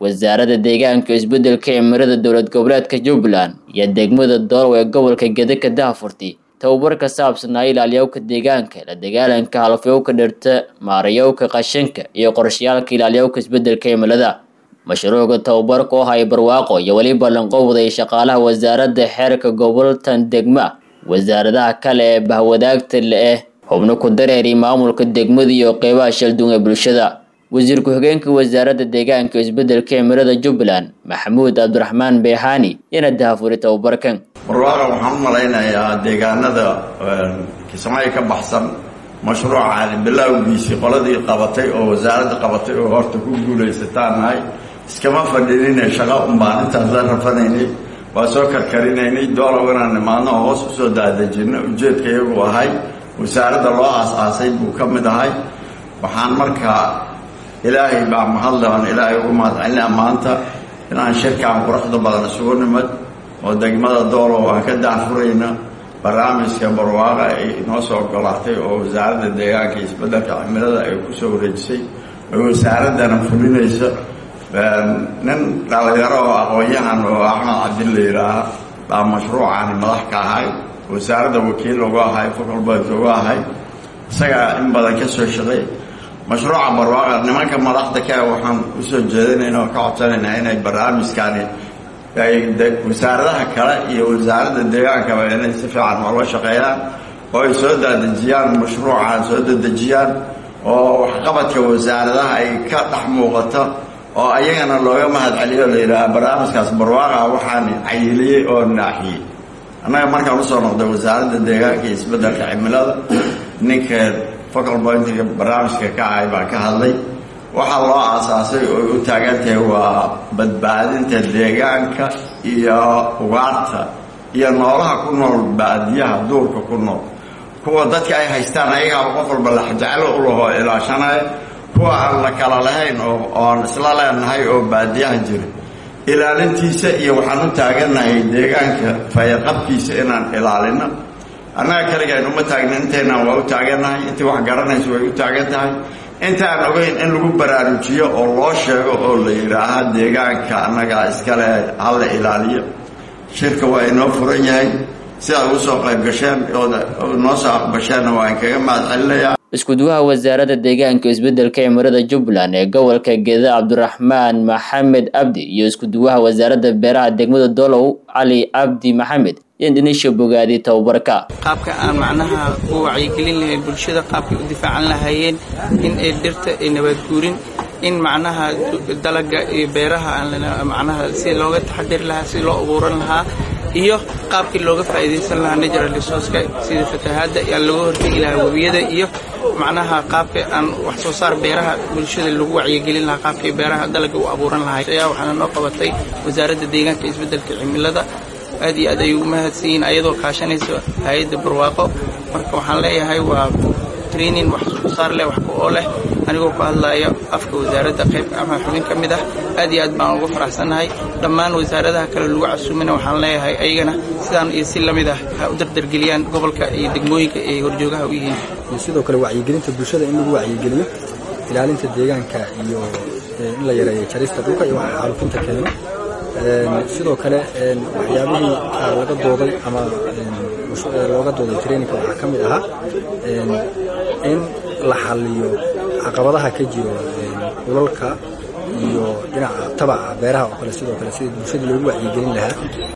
wasaaradda deegaanka isbeddelka cimilada dowlad goboleedka jubbaland iyo degmada doolow ee gobolka gedeka daafurti tababar ka saabsanaa ilaaliyowka deegaanka la dagaalanka halafyowka dhirta maarayowka qashinka iyo qorshayaalka ilaaliyowka isbeddelka cimilada mashruuca tababarka oo haya barwaaqo iyo weliba lanqowday shaqaalaha wasaaradda xeerka goboltan degma wasaaradaha kale ee bahwadaagta le-eh xubno ku dareeri maamulka degmada iyo qeybaha shalduun ee bulshada wasiir ku-xigeenka wasaaradda deegaanka isbeddelka cimilada jubbaland maxamuud cabdiraxmaan beexaani yana dahafuray tababarkan barwaaqa waxaan u malaynayaa deegaanada kismaayo ka baxsan mashruucaani bilowgiisii qoladii qabatay oo wasaaradda qabatay oo horta ku guulaysataan nahay iskama fadhinine shaqo unbaan intaas la rafanaynay waa soo karkarinaynay doolow inaan nimaadno oo hoos usoo daadejino ujeedka iyagu ahay wasaaradda loo aas-aasay buu ka mid ahay waxaan markaa ilaahay baa mahadleon ilaahay ugu mahadcelinaa maanta inaan shirkaan quruxda badan isugu nimid oo degmada doolow aan ka daafurayna barnaamijka barwaaqa ay inoo soo ogolaatay oo wasaaradda deegaanka iyo isbeddelka cimilada ay kusoo wareejisay oo wasaaraddana fulinaysa nin dhalinyaro oo aqoon-yahan oo axmed cabdi la yidhaaha baa mashruucaani madax ka ahay wasaaradda wakiil uga ahay focolbert uga ahay isagaa in badan ka soo shaqay mashruuca barwaaqa nimanka madaxda ka waxaan usoo jeedinayna oo ka codsanaynaa inay barnaamijkaani ay wasaaradaha kale iyo wasaaradda deegaankaba inay si fiican oola shaqeeyaan oo ay soo daadejiyaan mashruucan soo dadejiyaan oo waxqabadka wasaaradaha ay ka dhex muuqato oo ayagana looga mahad celiyo la yidhaaha barnaamijkaas barwaaqa waxaan cayiliyey oo naaxiyey annaga markaan usoo noqday wasaaradda deegaanka iyo isbeddelka cimilada ninka focal pointiga barnaamijka ka ahay baa ka hadlay waxaa loo aasaasay oo u taagan tahay waa badbaadinta deegaanka iyo ugaarta iyo noolaha ku nool baadiyaha duurka ku nool kuwa dadka ay haystaan ayagaaba qof walba laxjeclo u lahoo ilaashanaya kuwa aan la kala lahayn oo oon isla leenahay oo baadiyaha jira ilaalintiisa iyo waxaan u taagannahay deegaanka fayaqabkiisa inaan ilaalino annaga kaligaan uma taagna intaynan waa u taagannahay intii wax garanaysa way u taagan tahay inta aan ogeyn in lagu baraarujiyo oo loo sheego oo la yidhaaha deegaanka annagaa iskale hala ilaaliyo shirka waa inoo furan yahay sidaad ugu soo qayb gasheen ood noo soo aqbasheenna waa inkaga mahad celinayaa iskuduwaha wasaaradda deegaanka isbeddelka cimilada jubbaland ee gobolka geda cabdiraxmaan maxamed abdi iyo iskuduwaha wasaaradda beeraha degmada doolow cali cabdi maxamed indhinisha bogaadi tababarka qaabka aan macnaha u wacyigelin lahayn bulshada qaabkay u difaacan lahaayeen in ay dhirta ay nabaadguurin in macnaha dalaga iyo beeraha macnaha si looga taxadiri lahaa si loo abuuran lahaa iyo qaabkii looga faa'iidaysan lahaa natural resourceka sida fatahaadda aan looga hortegi lahaa webiyada iyo macnaha qaabka aan wax soo saar beeraha bulshada lagu wacyigelin lahaa qaabkii beeraha dalaga u abuuran lahay ayaa waxaana noo qabatay wasaaradda deegaanka isbeddelka cimilada aad iyo aad ay ugu mahadsanyihiin ayadoo kaashanaysa hay-adda barwaaqo marka waxaan leeyahay waa training wax soo saar leh wax ku oo leh anigoo ku hadlaya afka wasaaradda qayb ama xubin ka mid ah aad iyo aad baan uga faraxsannahay dhammaan wasaaradaha kale lagu casuumina waxaan leeyahay ayagana sidaan iyo si la mid ah ha u dardargeliyaan gobolka iyo degmooyinka ay horjoogaha u yihiin iyo sidoo kale wacyigelinta bulshada in lagu wacyigeliyo ilaalinta deegaanka iyo in la yareeyo jarista dhulka iyo waxa xaalufinta keeno sidoo kale waxyaabihii laga dooday ama looga dooday traininka waxaa ka mid ahaa in la xaliyo caqabadaha ka jiro dhulalka iyo dhinaca tabaca beeraha oo kale sidoo kale sida bulshada loogu wacyigelin lahaa